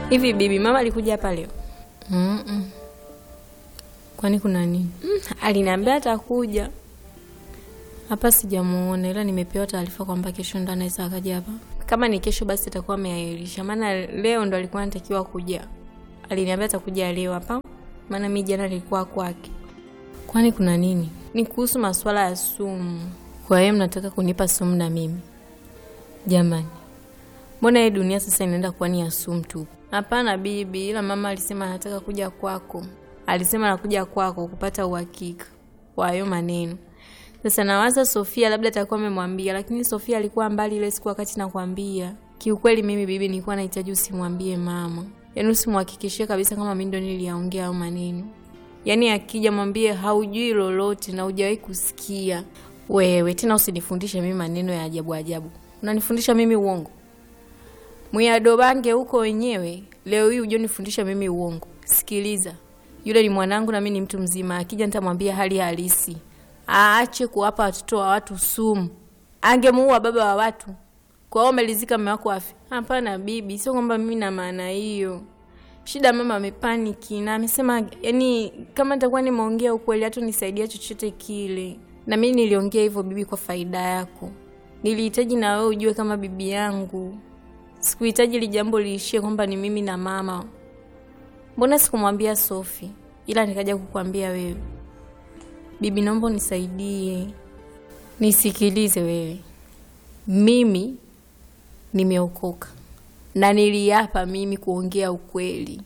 Hivi bibi, mama alikuja hapa leo? mm -mm. Kwani kuna nini? Mm, aliniambia atakuja hapa, sijamuona, ila nimepewa taarifa kwamba kesho ndo anaweza akaja hapa. Kama ni kesho, basi atakuwa ameahirisha, maana leo ndo alikuwa anatakiwa kuja. Aliniambia atakuja leo hapa, maana mi jana nilikuwa kwake. Kwani kuna nini? Ni kuhusu masuala ya sumu. Kwa hiyo mnataka kunipa sumu na mimi? Jamani, mbona hii dunia sasa inaenda kuwa ni ya sumu tu? Hapana bibi, ila mama alisema anataka kuja kwako. Alisema anakuja kwako kupata uhakika wa hayo maneno. Sasa nawaza Sofia labda atakuwa amemwambia, lakini Sofia alikuwa mbali ile siku wakati nakwambia. Kiukweli mimi bibi, nilikuwa nahitaji usimwambie mama, yaani usimhakikishie kabisa kama mimi ndo niliyaongea hayo maneno. Yaani akija mwambie haujui lolote na hujawahi kusikia. Wewe tena usinifundishe mimi maneno ya ajabu ajabu, unanifundisha mimi uongo mwiadobange huko wenyewe. Leo hii hujonifundisha mimi uongo. Sikiliza, yule ni mwanangu na mimi ni mtu mzima. Akija nitamwambia hali halisi, aache kuwapa watoto wa watu sumu. Angemuua baba wa watu, kwa hiyo umelizika mume wako afi? Hapana bibi, sio kwamba mimi na maana hiyo. Shida mama amepaniki na amesema, yani kama nitakuwa nimeongea ukweli hata nisaidia chochote kile. Na mimi niliongea hivyo bibi, kwa faida yako. Nilihitaji na wewe ujue kama bibi yangu Sikuhitaji li jambo liishie kwamba ni mimi na mama. Mbona sikumwambia Sofi, ila nikaja kukwambia wewe? Bibi, naomba unisaidie, nisikilize wewe. Mimi nimeokoka na niliapa mimi kuongea ukweli,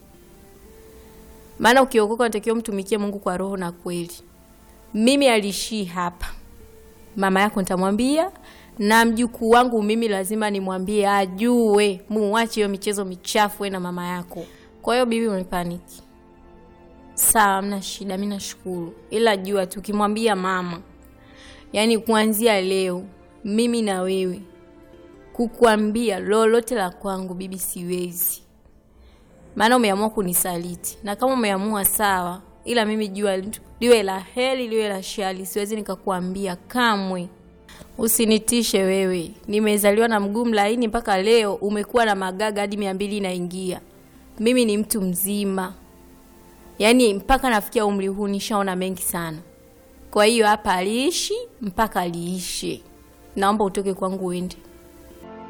maana ukiokoka unatakiwa mtumikie Mungu kwa roho na kweli. Mimi alishii hapa, mama yako nitamwambia na mjukuu wangu mimi lazima nimwambie ajue, muache hiyo michezo michafu na mama yako. Kwa hiyo bibi, umepaniki sawa, mna shida, mi nashukuru, ila jua tukimwambia mama, yaani kuanzia leo mimi na wewe kukuambia lolote la kwangu bibi, siwezi, maana umeamua kunisaliti, na kama umeamua sawa, ila mimi jua liwe la heri liwe la shari, siwezi nikakuambia kamwe. Usinitishe wewe, nimezaliwa na mguu mlaini mpaka leo umekuwa na magaga hadi mia mbili inaingia. Mimi ni mtu mzima, yaani mpaka nafikia umri huu nishaona mengi sana. Kwa hiyo hapa aliishi mpaka aliishe. Naomba utoke kwangu uende.